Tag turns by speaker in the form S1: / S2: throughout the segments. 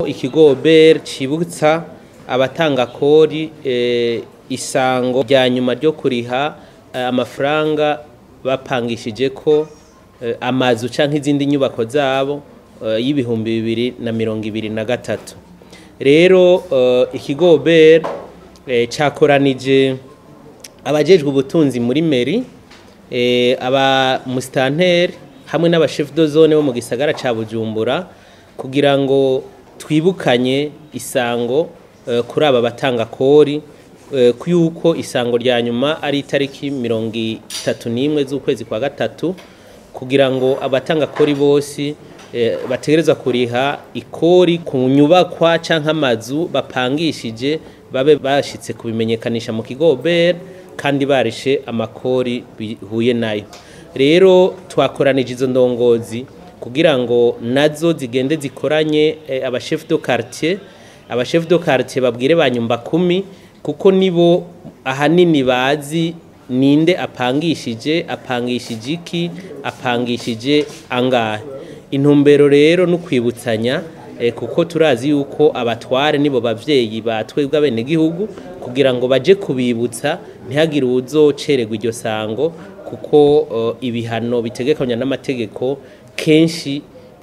S1: ikigo BER cibutsa abatanga kori eh, isango rya nyuma ryo kuriha eh, amafaranga bapangishije ko eh, amazu canke izindi nyubako zabo eh, y'ibihumbi bibiri na mirongo ibiri na gatatu rero eh, ikigo BER eh, cakoranije abajejwe ubutunzi muri meri eh, aba mustanteri hamwe n'abashef de zone bo mu gisagara ca Bujumbura kugira ngo twibukanye isango eh, kuri aba batanga kori eh, yuko isango rya nyuma ari itariki mirongo itatu n'imwe z'ukwezi kwa gatatu kugira ngo abatanga kori bose eh, bategerezwa kuriha ikori ku nyubakwa canke amazu bapangishije babe bashitse kubimenyekanisha mu kigo BER kandi barishe amakori bihuye nayo rero twakoranije izo ndongozi kugira ngo nazo zigende zikoranye eh, abashef de quartier abashef de quartier babwire banyumba kumi kuko nibo ahanini bazi ninde apangishije apangishije iki apangishije angahe intumbero rero no kwibutsanya eh, kuko turazi yuko abatware nibo bavyeyi batwebwe abenegihugu kugira ngo baje kubibutsa ntihagire uwuzocererwa iryo sango kuko uh, ibihano bitegekanywa n'amategeko kenshi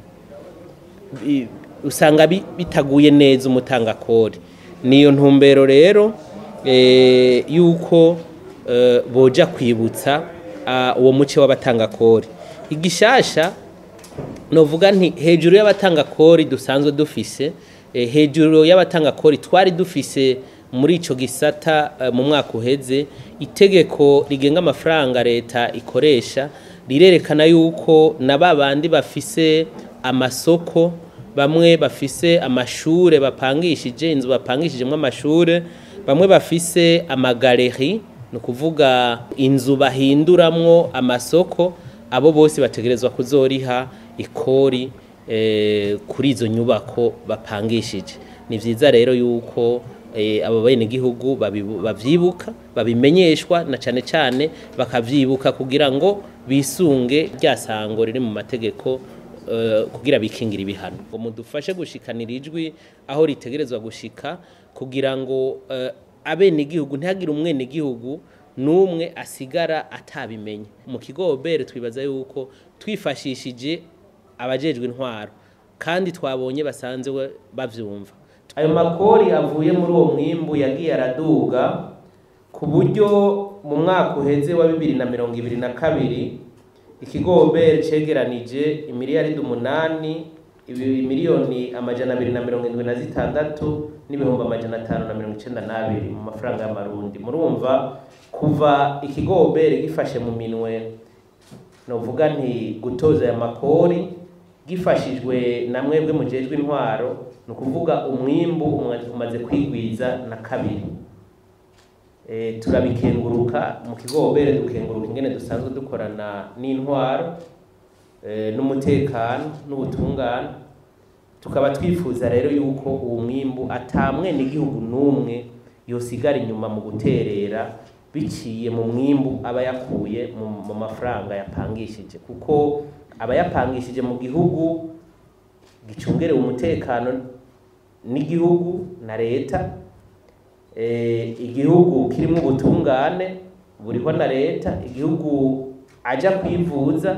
S1: bi- usanga bi- bitaguye neza umutanga kori niyo ntumbero rero eh, yuko eh, boja kwibutsa ah, uwo muce w'abatanga kori igishasha novuga nti hejuru y'abatanga kori dusanzwe dufise eh, hejuru y'abatanga kori twari dufise muri ico gisata eh, mu mwaka uheze itegeko rigenga amafaranga leta ikoresha rirerekana yuko na babandi bafise amasoko bamwe bafise amashure bapangishije inzu bapangishijemwo amashure bamwe bafise amagaleri ni ukuvuga inzu bahinduramwo amasoko abo bose bategerezwa kuzoriha ikori eh, kuri izo nyubako bapangishije ni vyiza rero yuko eh, abo benegihugu babibu- bavyibuka babimenyeshwa na cane cane bakavyibuka kugira ngo bisunge rya sango riri mu mategeko eh, kugira bikingira ibihano ngo mudufashe gushikanira ijwi aho ritegerezwa gushika kugira ngo eh, abenegihugu ntihagire umwenegihugu n'umwe asigara atabimenye mu kigo bere twibaza yuko twifashishije abajejwe intwaro kandi twabonye basanzwe bavyumva ayo makori avuye muri uwo mwimbu yagiye araduga ku buryo mu mwaka uheze wa bibiri na mirongo ibiri na kabiri ikigo bere cegeranije imiliyaridi umunani ibi- miliyoni amajana abiri na mirongo indwi na zitandatu n'ibihumbi amajana atanu na mirongo icenda n'abiri mu mafaranga y'amarundi murumva kuva ikigo bere gifashe mu minwe novuga nti gutoza aya makori gifashijwe na mwebwe mujejwe intwaro ni ukuvuga umwimbu umwa- umaze kwigwiza na kabiri e, turabikenguruka mu kigobere dukenguruka ingene dusanzwe dukorana n'intwaro e, n'umutekano n'ubutungane tukaba twifuza rero yuko uwo mwimbu ata mwenegihugu n'umwe yosigara inyuma mu guterera biciye mu mwimbu aba yakuye mu, mu mafaranga yapangishije kuko aba yapangishije mu gihugu gicungerewe umutekano n'igihugu na leta eh, igihugu kirimo ubutungane buriho na leta igihugu aja kwivuza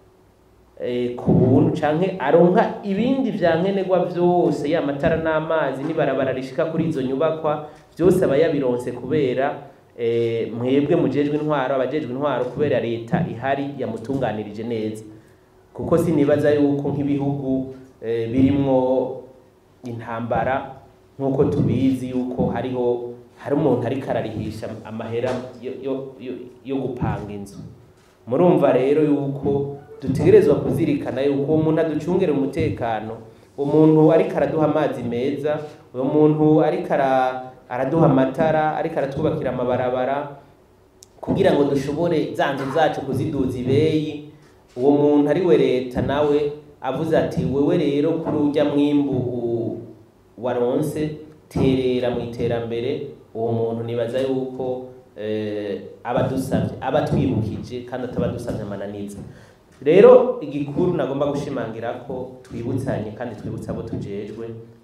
S1: eh, ku buntu canke aronka ibindi vya nkenerwa vyose ya matara n'amazi n'ibarabara rishika kuri izo nyubakwa vyose aba yabironse kubera eh, mwebwe mujejwe intwaro abajejwe intwaro kubera leta ihari yamutunganirije neza kuko sinibaza yuko nk'ibihugu eh, birimwo intambara nk'uko tubizi yuko hariho hari umuntu ariko ararihisha amahera yo, yo, yo, yo gupanga inzu murumva rero yuko dutegerezwa kuzirikana yuko uwo muntu aducungera umutekano umuntu ariko araduha amazi meza uwo muntu ariko ara- araduha amatara ariko aratwubakira amabarabara kugira ngo dushobore za nzu zacu kuziduza ibeyi uwo muntu ari we leta nawe avuze ati wewe rero kuri urya mwimbu u- waronse terera mu iterambere uwo muntu nibaza yuko eh, aba adusavye aba atwibukije kandi ataba adusavye amananiza rero igikuru nagomba gushimangira ko twibutsanye kandi twibutsa abo tujejwe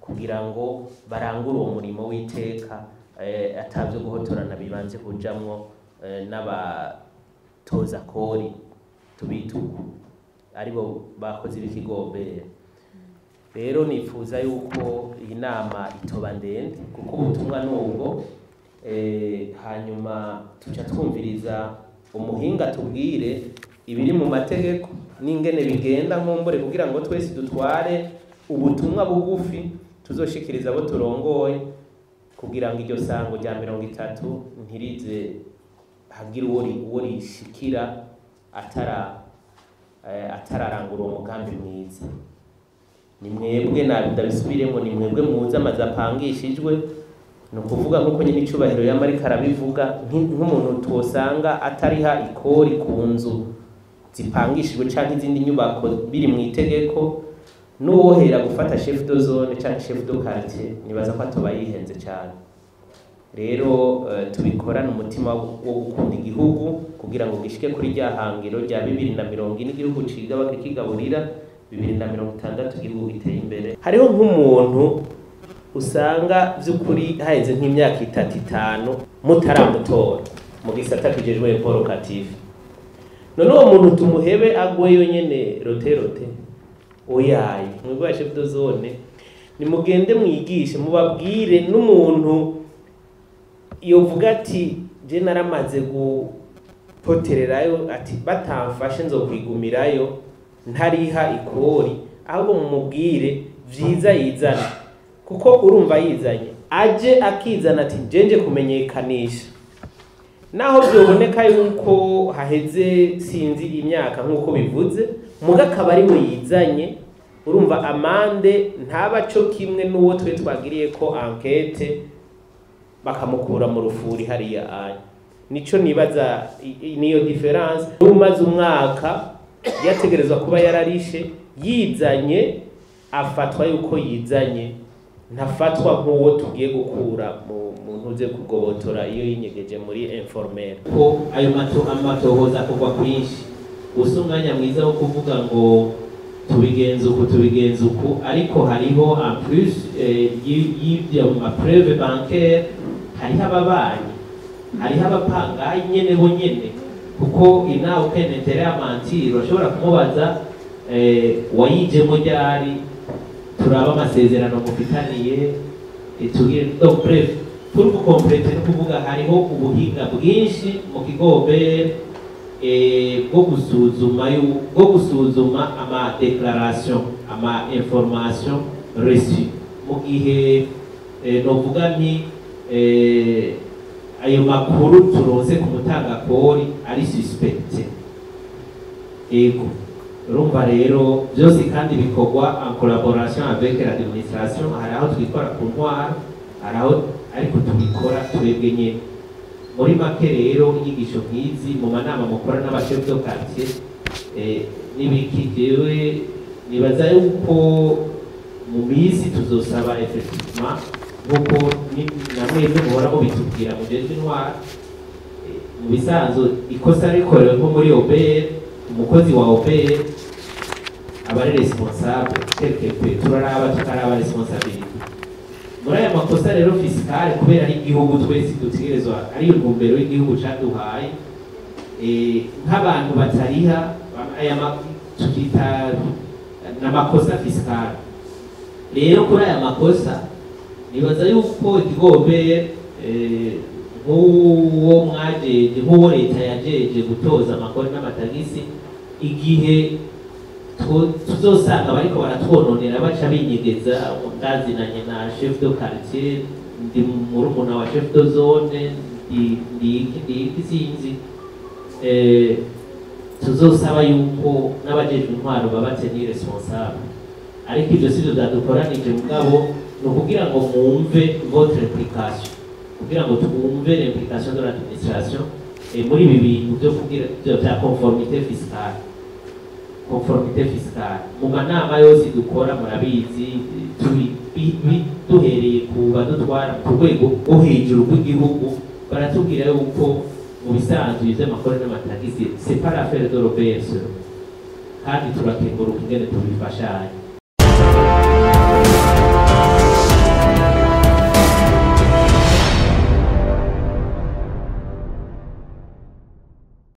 S1: kugira ngo barangure uwo murimo w'iteka eh, atavyo guhotorana bibanze kujamwo eh, n'abatoza kori tubituku aribo bakoze ibikigombera rero nifuza yuko iyi nama itoba ndende kuko ubutumwa nubwo eh, hanyuma tuca twumviriza umuhinga tubwire ibiri mu mategeko n'ingene bigenda nkumbure kugira ngo twese dutware ubutumwa bugufi tuzoshikiriza abo turongoye kugira ngo iryo sango rya mirongo itatu ntirize hagire uwo ri- uwo rishikira atara eh, atararangura uwo mugambi mwiza ni mwebwe nabi ndabisubiremo ni mwebwe muzi amazu apangishijwe ni ukuvuga nk'uko nyine icubahiro yama ariko arabivuga nk- nk'umuntu twosanga atariha ikori ku nzu zipangishijwe canke izindi nyubako biri mu itegeko n'uwohera gufata chef de zone canke chef de quartier nibaza ko atoba yihenze cane rero eh, tubikorane umutima wo wo gukunda igihugu kugira ngo gishike kuri rya hangiro rya bibiri na mirongo ine igihugu cigaba kigaburira bibiri na mirongo itandatu igihugu giteye imbere hariho nk'umuntu usanga by'ukuri haheze nk'imyaka itatu itanu mutaramutora mu gisata kijejwe porokative none uwo muntu tumuhebe agweyo nyene rote rote oyaye mwebwe chef de zone nimugende mwigishe mubabwire n'umuntu yovuga ati je naramaze gupotererayo ati batamfashe nzokwigumirayo ntariha ikori ahubwo mumubwire vyiza yizana kuko urumva yizanye aje akizana ati jenje kumenyekanisha naho byoboneka yuko haheze sinzi imyaka nk'uko bivuze muga akaba ari we yizanye urumva amande ntaba co kimwe n'uwo twe twagiriye ko ankete bakamukura mu rufuri hariya anya nico nibaza i- i- niyo difference umaze umwaka yategerezwa kuba yararishe yizanye afatwa yuko yizanye ntafatwa nk'uwo tugiye gukura mu mu ntuze kugobotora iyo yinyegeje muri informel ko ayo mato amatohoza akorwa kwinshi gusa umwanya mwiza wo kuvuga ngo tubigenza uku tubigenza uku ariko hariho en plus eh, y- y'ibyo mapreve bancaire hariho ababanyi hariho abapangayi nyene bo nyene kuko inawe ukenetere amantiri urashobora kumubaza eh, wayijemo ryari turaba amasezerano mufitaniye eh, tugire donc bref pour gukomplete no kuvuga hariho ubuhinga bwinshi mu kigombere eh, bwo gusuzuma yu- bwo gusuzuma ama declaration ama information reçue mu gihe eh, novuga nti eh, ayo makuru turonse ku mutangakori ari suspecte ego urumva rero byose kandi bikorwa en collaboration avec l'administration hari aho twikora ku ntwara hari aho ariko tubikora twebwe nyene muri make rero inyigisho nk'izi mu manama mukora n'abashef de quartier eh, n'ibiki jewe nibaza yuko mu minsi tuzosaba effectivement nk'uko ni- namwebwe muhora mubitubwira mujejwe intwara Eh, mu bisanzwe ikosa rikorewe nko muri obr umukozi wa obr aba ari responsable quelque peu turaraba tukaraba responsabilité muri aya makosa rero fisikale kubera ari igihugu twese dutegerezwa ariyo ntumbero y'igihugu caduhaye eh, nk'abantu batariha ba- aya ma- tukita n'amakosa fisikale rero kuri aya makosa nibaza yuko ikigombere eh, nk'uwo mwajeje nk'uwo leta yajeje gutoza amakori n'amatagisi igihe tu- tuzosanga bariko baratwononera baca binyegeza ndazinanye na chef de quartier ndi murumuna wa chef de zone ndi ndi iki ndi iki sinzi eh, tuzosaba yuko n'abajejwe intwaro baba tenir responsable ariko ivyo sivyo vyadukoranije mugabo ni ukugira ngo mwumve votre implication kugira ngo twumve l'implication de l'administration eh, muri ibi bintu vyo kugira vyo- vya conformité fiscale conformité fiscale mu manama yose dukora murabizi turi bi- bi- duhereye ku badutwara ku rwego rwo hejuru rw'igihugu baratubwira yuko mu bisanzwe ivy'amakuru n'amatagisi c'est pas l'affaire de l'obs kandi turakenguruka ingene tubifashanya